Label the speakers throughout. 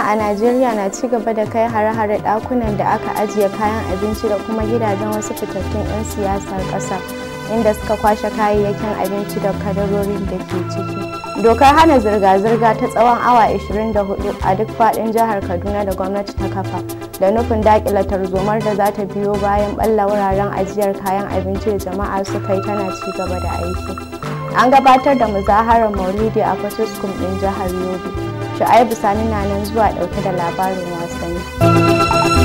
Speaker 1: a Najeriya na ci gaba da kai hare-hare ɗakunan da aka ajiye kayan abinci da kuma gidajen wasu fitattun 'yan siyasar ƙasar inda suka kwashe kayayyakin abinci da kadarorin da ke ciki. Dokar hana zirga-zirga ta tsawon awa 24 a duk faɗin jihar Kaduna da gwamnati ta kafa da nufin daƙila tarzomar da za ta biyo bayan ɓalla wuraren ajiyar kayan abinci da jama'a suka yi tana ci gaba da aiki. An gabatar da muzaharar Maulidi a Fatuskum ɗin jihar Yobe. Shu'aibu Sani na nan zuwa ɗauke da labarin wasanni.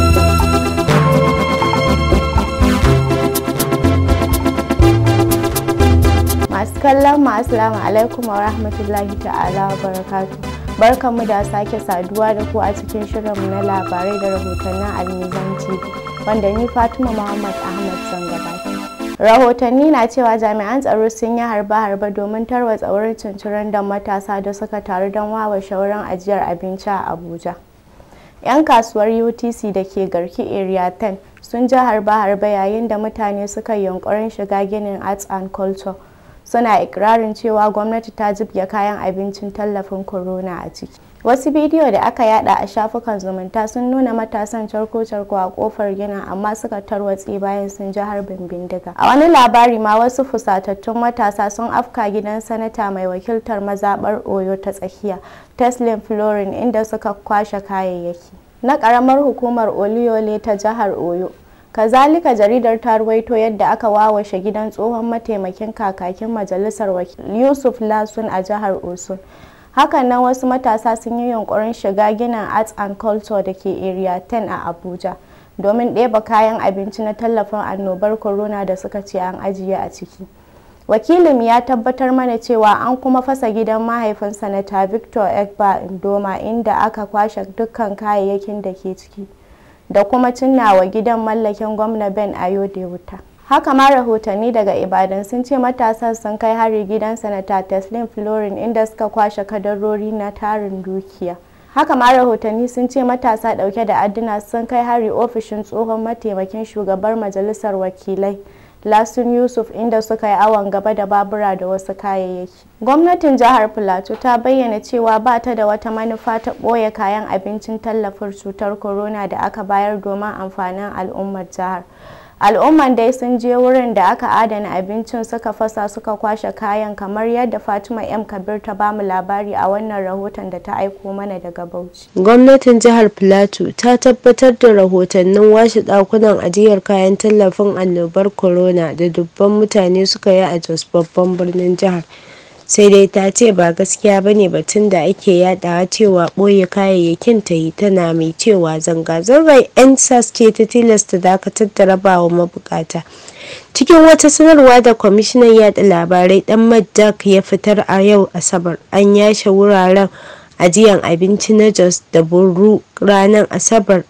Speaker 1: Masu kallon mu Assalamu alaikum wa rahmatullahi ta'ala wa barakatu. Barkanmu da sake saduwa da ku a cikin shirinmu na labarai da rahotannin Almizan TV wanda ni Fatima Muhammad Ahmad zan gabata. rahotanni na cewa jami'an tsaro sun yi harba-harba domin tarwatsa wurin cincirin da matasa da suka taru don wawa shauran ajiyar abinci a abuja 'yan kasuwar utc da ke garki area 10 sun ji harba-harba yayin da mutane suka yi yunkurin shiga ginin arts and culture suna ikirarin cewa gwamnati ta jibge kayan abincin tallafin corona a ciki wasu bidiyo da aka yada a shafukan zumunta sun nuna matasan carko-carko a kofar ginin amma suka tarwatse bayan sun ji harbin bindiga a wani labari ma wasu fusatattun matasa sun afka gidan sanata mai wakiltar mazabar oyo ta tsakiya teslin florin inda suka kwashe kayayyaki na karamar hukumar oliyole ta jihar oyo kazalika jaridar ta ruwaito yadda aka wawashe gidan tsohon mataimakin kakakin majalisar wakil yusuf lasun a jihar osun hakan nan wasu matasa sun yi yunkurin shiga ginin arts and culture da ke area 10 a abuja domin ɗeba kayan abinci na tallafin annobar corona da suka ce an ajiye a ciki wakilin ya tabbatar mana cewa an kuma fasa gidan mahaifin sanata victor egba indoma inda aka kwashe dukkan kayayyakin da ke ciki da kuma cinnawa gidan mallakin gwamna ben ayode wuta haka ma rahotanni daga ibadan sun ce matasa sun kai hari gidan sanata teslim florin inda suka kwashe kadarori na tarin dukiya haka ma rahotanni sun ce matasa dauke da adduna sun kai hari ofishin tsohon mataimakin shugabar majalisar wakilai lasun yusuf inda suka yi awon gaba da babura da wasu kayayyaki gwamnatin jihar plateau ta bayyana cewa ba ta da wata manufa ta ɓoye kayan abincin tallafin cutar corona da aka bayar domin amfanin al'ummar jihar al'umman dai sun je wurin da aka adana abincin suka fasa suka kwashe kayan kamar yadda fatima m kabir ta bamu labari a wannan rahoton da ta aiko mana daga bauchi
Speaker 2: gwamnatin jihar plateau ta tabbatar da rahotannin washe dakunan ajiyar kayan tallafin annobar corona da dubban mutane suka yi a jos babban birnin jihar sai dai ta ce ba gaskiya ba ne batun da ake yadawa cewa ɓoye kayayyakin ta yi tana mai cewa zanga-zangar 'yan sas ce ta tilasta dakatar da rabawa mabukata cikin wata sanarwa da kwamishinan yada labarai dan maddak ya fitar a yau asabar an yashe wuraren ajiyan abinci na jos da buru ranar asabar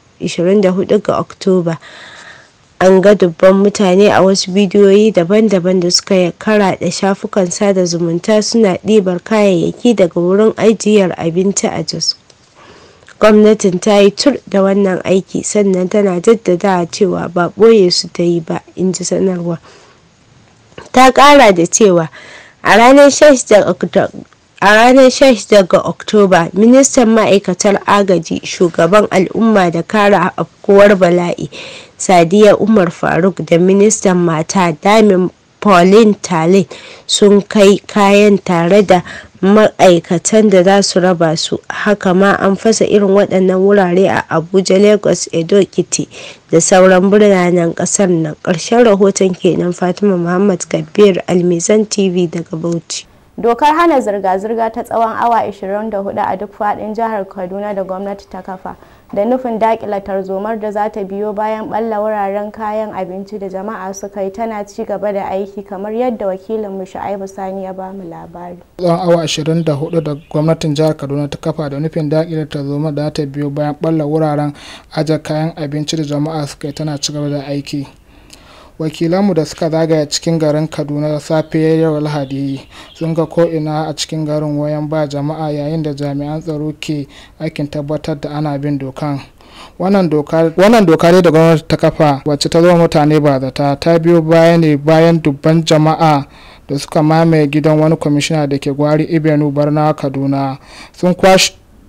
Speaker 2: 24 ga oktoba an ga dubban mutane a wasu bidiyoyi daban-daban da suka karaɗe shafukan sada zumunta suna ɗibar kayayyaki daga wurin ajiyar abinci a jos gwamnatin ta yi tur da wannan aiki sannan tana jaddada cewa ba ɓoye su ta yi ba in ji sanarwa ta ƙara da cewa a ranar 16 A ranar 16 ga Oktoba, ministan ma'aikatar agaji, shugaban al'umma da kare afkuwar bala'i, Sadiya Umar Faruk da ministan mata Damin Pauline Talin sun kai kayan tare da ma'aikatan da za su raba su. Haka ma an fasa irin waɗannan wurare a Abuja, Lagos, Edo, Kiti da sauran biranen ƙasar nan. Ƙarshen rahoton kenan Fatima Muhammad Kabir Almizan TV daga Bauchi.
Speaker 1: dokar hana zirga-zirga ta tsawon awa 24 a duk fadin jihar kaduna da gwamnati ta kafa da nufin dakila tarzomar da za ta biyo bayan balla wuraren kayan abinci da jama'a suka yi tana ci gaba da aiki kamar yadda wakilinmu shu'aibu sani ya ba mu labari
Speaker 3: tsawon awa 24 da gwamnatin jihar kaduna ta kafa da nufin dakile tarzomar da ta biyo bayan balla wuraren ajiye kayan abinci da jama'a suka yi tana ci gaba da aiki wakilanmu da suka zagaya cikin garin kaduna safe yau lahadi sun ga ko'ina a cikin garin wayan ba jama'a yayin da jami'an tsaro ke aikin tabbatar da ana bin dokan wannan doka ne da gwamnati ta kafa wacce ta zama mutane ba zata ta biyo baya ne bayan dubban jama'a da suka mamaye gidan wani kwamishina da ke gwari ibenu barna kaduna sun kwashe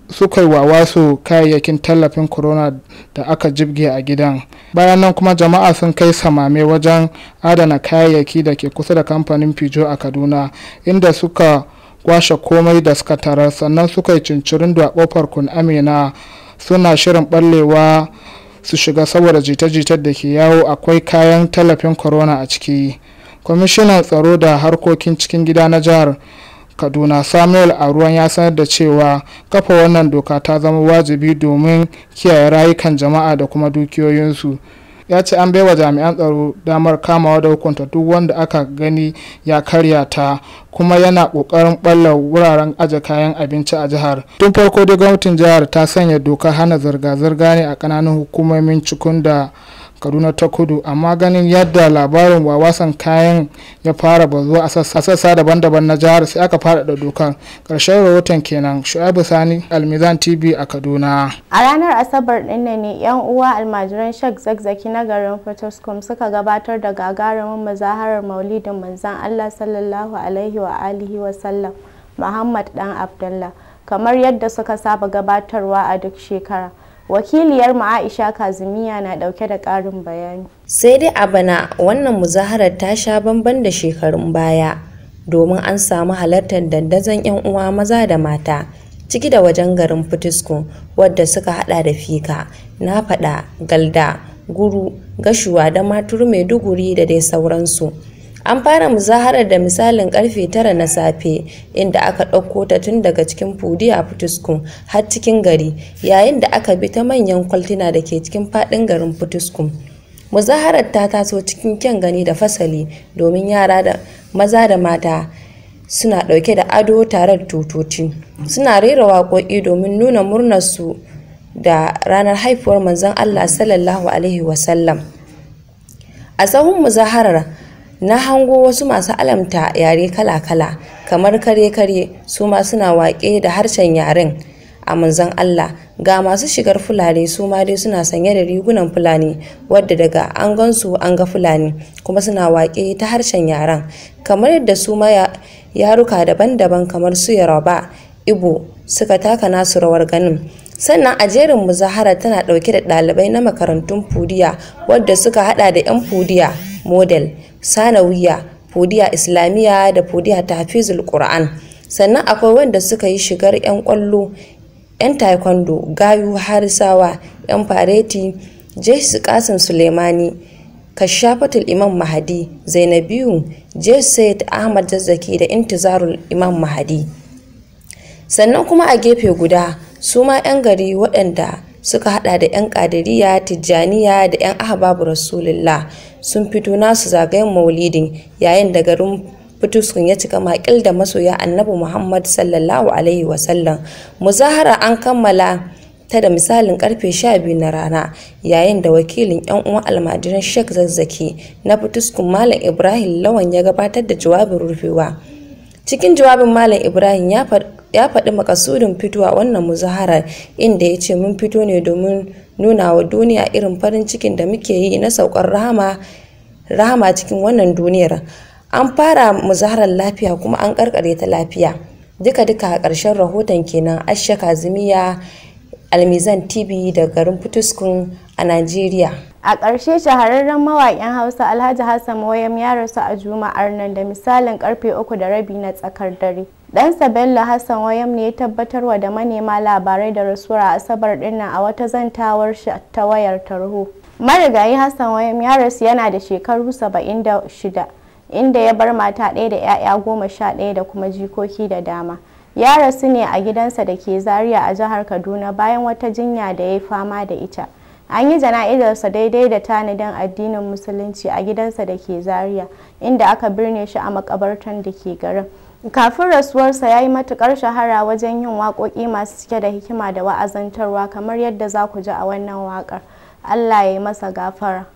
Speaker 3: suka yi wa wasu kayayyakin tallafin corona da aka jibge a gidan bayan nan kuma jama'a sun kai samame wajen adana kayayyaki da ke kusa da kamfanin fijo a kaduna inda suka kwashe komai da suka tarar sannan suka yi cincirin da kofar kun amina suna shirin ballewa su shiga saboda jita-jitar da ke yawo akwai kayan tallafin corona a ciki kwamishinan tsaro da harkokin cikin gida na jihar kaduna samuel aruwan ya sanar da cewa kafa wannan doka ta zama wajibi domin kiyaye rayukan jama'a da kuma dukiyoyinsu ya ce an baiwa jami'an tsaro damar kamawa da hukunta duk wanda aka gani ya karya ta kuma yana kokarin balla wuraren aje kayan abinci a jihar tun farko da gwamnatin jihar ta sanya dokar hana zirga-zirga ne a kananan hukumomin cikun da kaduna ta kudu amma ganin yadda labarin wawasan kayan ya fara bazuwa a sassa daban-daban na jihar sai aka faɗaɗa dokar ƙarshen rahoton kenan shu'aibu sani almizan tv a kaduna
Speaker 1: a ranar asabar ɗin ne yan uwa almajiran shek zakzaki na garin fotoscom suka gabatar da gagarumin muzaharar maulidin manzan allah sallallahu alaihi wa alihi wa sallam muhammad dan abdullah kamar yadda suka saba gabatarwa a duk shekara wakiliyar mu aisha kazimiya na dauke da karin bayani
Speaker 4: sai dai a bana wannan muzaharar ta sha bamban da shekarun baya domin an samu halartar dandazon 'yan uwa maza da mata ciki da wajen garin fitisku wadda suka hada da fika na fada galda guru gashuwa da maturu maiduguri da dai sauransu an fara muzaharar da misalin karfe tara na safe inda aka ɗauko ta tun daga cikin fudi a fituskun har cikin gari yayin da aka bi ta manyan kwaltina da ke cikin faɗin garin fituskun muzaharar ta taso cikin kyan gani da fasali domin yara da maza da mata suna ɗauke da ado tare da tutoci suna rera waƙoƙi domin nuna murnarsu da ranar haifuwar manzon allah sallallahu alaihi wasallam a sahun muzaharar na hango wasu masu alamta yare kala-kala kamar kare-kare su ma suna waƙe da harshen yaren a manzon Allah ga masu shigar fulani su ma dai suna sanye da rigunan fulani wadda daga an gansu an ga fulani kuma suna waƙe ta harshen yaren kamar yadda su ma yaruka daban-daban kamar su yaroba ibo suka taka nasu rawar ganin sannan a jerin muzahara tana ɗauke da ɗalibai na makarantun fudiya wadda suka hada da 'yan fudiya model sanawiya fudiya islamiyya da fudiya tafizul qur'an sannan akwai wanda suka yi shigar 'yan kwallo 'yan taekwondo gayu harisawa 'yan fareti jesu kasim suleimani kashafatul imam mahadi zainabiyu jesu ahmad zazzaki da intizarul imam mahadi sannan kuma a gefe guda su ma 'yan gari waɗanda suka hada da 'yan kadiriya tijjaniya da 'yan ahbabu rasulullah sun fito nasu zagayen maulidin yayin da garin fituskun ya cika makil da masoya annabi muhammad sallallahu alaihi wasallam muzahara an kammala ta da misalin karfe 12 na rana yayin da wakilin 'yan uwan almajiran sheikh zazzaki na fituskun malam ibrahim lawan ya gabatar da jawabin rufewa cikin jawabin malam ibrahim ya ya faɗi makasudin fitowa wannan muzaharar inda ya ce mun fito ne domin nuna wa duniya irin farin cikin da muke yi na saukar rahama rahama cikin wannan duniyar an fara muzaharar lafiya kuma an karkare ta lafiya duka duka a ƙarshen rahoton kenan asha kazimiya almizan tv da garin fituskun a najeriya
Speaker 1: a ƙarshe shahararren mawaƙin hausa alhaji hassan wayam ya rasu a juma'ar nan da misalin karfe uku da rabi na tsakar dare ɗansa bello hassan wayam ne ya tabbatarwa da manema labarai da rasuwar a asabar dinnan a wata zantawar shi ta wayar tarho marigayi hassan wayam ya rasu yana da shekaru 76 inda ya bar mata ɗaya da 'ya'ya goma sha ɗaya da kuma jikoki da dama ya rasu ne a gidansa da ke zaria a jihar kaduna bayan wata jinya da ya yi fama da ita an yi jana'izarsa daidai da tanadin addinin musulunci a gidansa da ke zaria inda aka birne shi a makabartan da ke garin kafin rasuwarsa ya yi matukar shahara wajen yin waƙoƙi masu cike da hikima da wa'azantarwa kamar yadda za ku ji a wannan waƙar allah ya yi masa gafara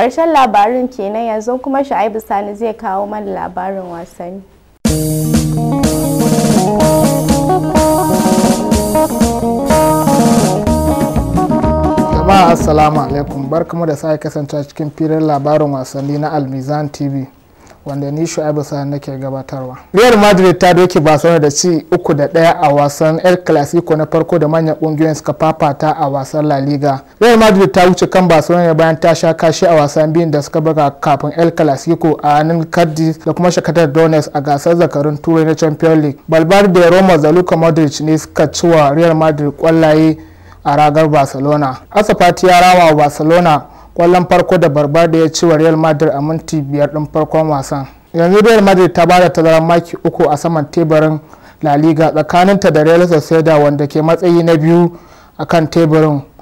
Speaker 1: ƙarshen labarin kenan yanzu kuma shu'aibu sani zai kawo mana labarin wasanni
Speaker 3: jama'a assalamu alaikum barkamu da sake kasance cikin filin labarin wasanni na almizan tv wanda ni shu'aibu sa'an nake gabatarwa real madrid ta doke barcelona da ci uku da daya a wasan el clasico na farko da manyan kungiyoyin suka fafata a wasan la liga real madrid ta wuce kan barcelona bayan ta sha kashi a wasan biyun da suka buga kafin el clasico a hannun cardiff da kuma shakatar donetsk a gasar zakarun turai na champions league balbar da roma da luka modric ne suka ci wa real madrid kwallaye a ragar barcelona asafati ya rama wa barcelona kwallon farko da barbar da ya ci wa real madrid a minti biyar din farkon wasan yanzu real madrid ta bada tazarar maki uku a saman teburin la liga tsakaninta da real sociedad wanda ke matsayi na biyu a kan teburin